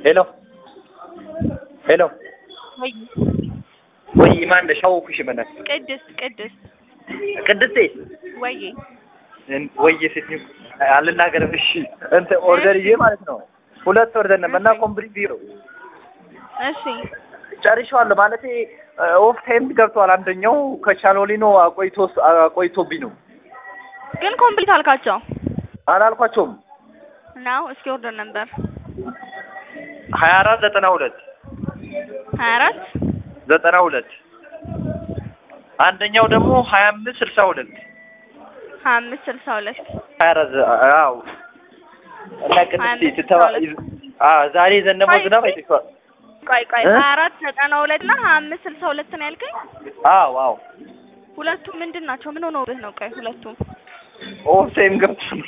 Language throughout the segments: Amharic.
ሄሎ ሄሎ ወይ ወይ ማን ነሽ? አወኩሽ በእናትሽ ቅድስት ቅድስት ቅድስቴ ወይ ወይ ስትይ አልናገርም። እሺ እንትን ኦርደር ይዤ ማለት ነው ሁለት ኦርደር ነበር እና ኮምፕሊት ቢሮ እሺ ጨርሼዋለሁ። ማለቴ ኦፍ ታይም ገብቷል። አንደኛው ከቻኖሊኖ አቆይቶ አቆይቶብኝ ነው ግን ኮምፕሊት አልካቸው አላልኳቸውም። ነው እስኪ ኦርደር ነበር ሀያ አራት ዘጠና ሁለት ሀያ አራት ዘጠና ሁለት አንደኛው ደግሞ ሀያ አምስት ስልሳ ሁለት ሀያ አምስት ስልሳ ሁለት ሀያ አራት አዎ እና ቅድስቴ ስትተባ አዎ ዛሬ የዘነበው ዝናብ አይተሽዋል። ቆይ ቆይ እ? ሀያ አራት ዘጠና ሁለት እና ሀያ አምስት ስልሳ ሁለት ነው ያልከኝ አዎ አዎ ሁለቱም ምንድን ናቸው ምን ሆነውብህ ነው ቆይ ሁለቱም ኦፍ ታይም ገብቶ ነው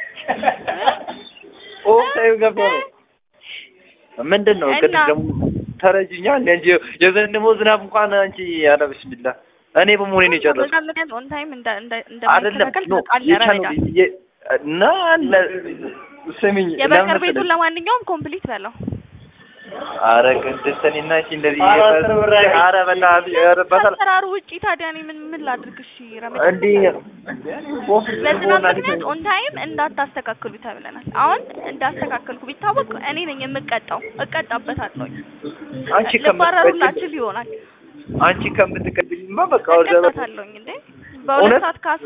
ኦፍ ታይም ገብቶ ነው። ምንድን ነው ቅድም እና? ደግሞ ተረጅኛ እንጂ የዘነበው ዝናብ እንኳን አንቺ ኧረ ቢስሚላ እኔ በመሆኔ ነው የጨረስኩት። በዛ ምክንያት ኦን ታይም እንደ እንደ አይደለም እንደማይስተካከል ኖ ታውቃለህ የቻለው ረመዳን የ- እና ለ- ስሚኝ የበርገር ለምን ቤቱን መሰለሽ? ለማንኛውም ኮምፕሊት በለው ኧረ ቅድስት እኔና አንቺ እንደዚህ ኧረ በእናትህ ኧረ በሰላም ከአሰራሩ ውጪ ታዲያ እኔ ምን ምን ላድርግ እሺ ረመዳን እንዲህ በዝናብ ምክንያት ኦን ታይም እንዳታስተካክሉ ተብለናል። አሁን እንዳስተካከልኩ ቢታወቅ እኔ ነኝ የምቀጣው፣ እቀጣበታለሁ። አንቺ ልባረሩላችሁ ይሆናል አንቺ ከምትቀበይማ በቃ ወደ እቀጣታለሁኝ እንዴ በሁለት እውነት? ሰዓት ከአስራ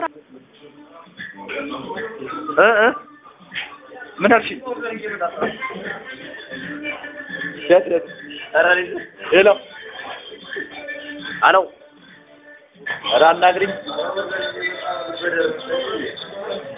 እ እ ምን አልሽኝ? የት የት? ኧረ እኔ ሄሎ አሎ ኧረ አናግሪኝ